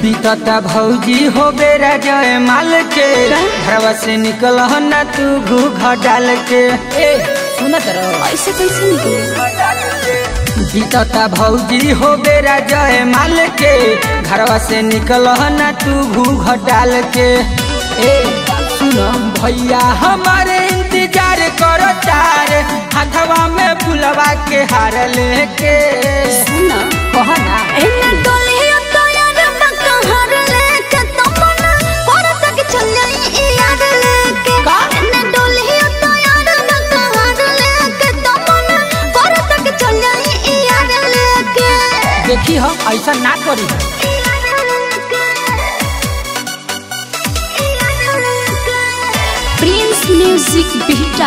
बीतता भौजी हो बेरा जय माल के घरवा से निकल न तू घूघ डाल के ए सुनत रहो ऐसे कैसे निकले बीतता भौजी हो बेरा जय माल के घरवा से निकल न तू घूघ डाल के ए सुनो भैया हमारे इंतजार करो तार हाथवा में फुलवा के हार लेके सुना कहना एने डोलिया तो यार बकहर लेके तमन्ना पर तक चल जाई यार लेके का? एने डोलिया तो यार बकहर लेके तमन्ना पर तक चल जाई यार लेके देखी हम ऐसा ना करी प्रिंस म्यूजिक बिटा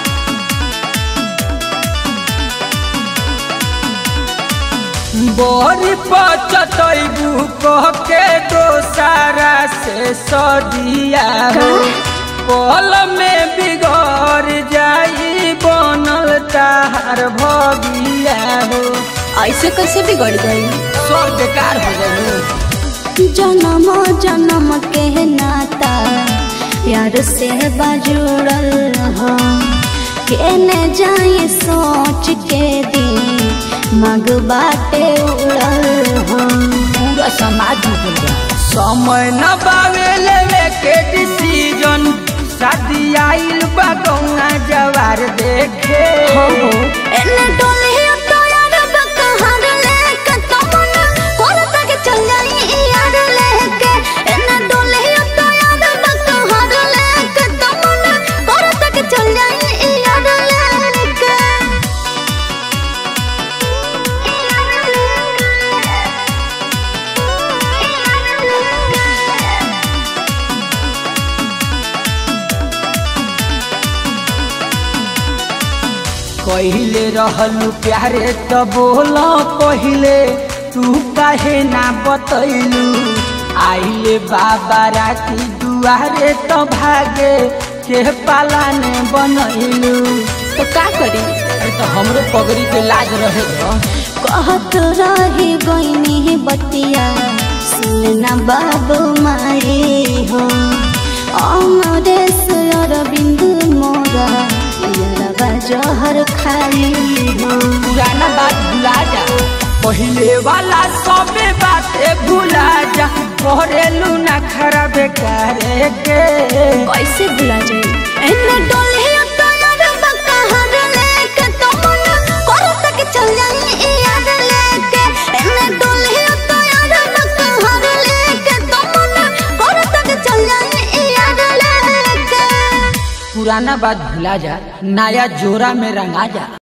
बोरी पचतैबू कह के दोसारा से सदिया हो पल में बिगड़ जाई बनल तार भगिया हो ऐसे कैसे बिगड़ गई सब बेकार हो गई जन्म जन्म के नाता यार से बाजुड़ल हो केने जाए सोच के दिन मग बाटे उड़ल हो पूरा समाज डूबल बा समय न बावे लेवे के डिसीजन शादी आइल बा गौना जवार देखे एने डोलिया तो यार बकहर लेके तमन्ना कोल तक चल जाई यार लेके एने डोलिया तो यार बकहर लेके तमन्ना कोल तक चल जाई यार लेके कहिले रहलू प्यारे त बोल पहिले तू काहे ना बतैलू आइले बाबा राती दुआरे त भागे के पालाने बनैलू तो का करी अरे तो हमरो पगड़ी के लाज रहे न। कहत रही गईनी बतिया सुनना बाबू माई हो अमरेश अरविंद मोरा यारबा जहर खाई हो पुराना बात भुला जा पहिले वाला सबे बाते भुला जा करेलू ना खराब करे के कैसे भुला जाए एने डोलिया तो यार बकहर लेके तमन्ना कर तक चल जाई यार लेके एने डोलिया तो यार बकहर लेके तमन्ना कर तक चल जाई यार लेके पुराना बात भुला जा नया जोरा में रंगा जा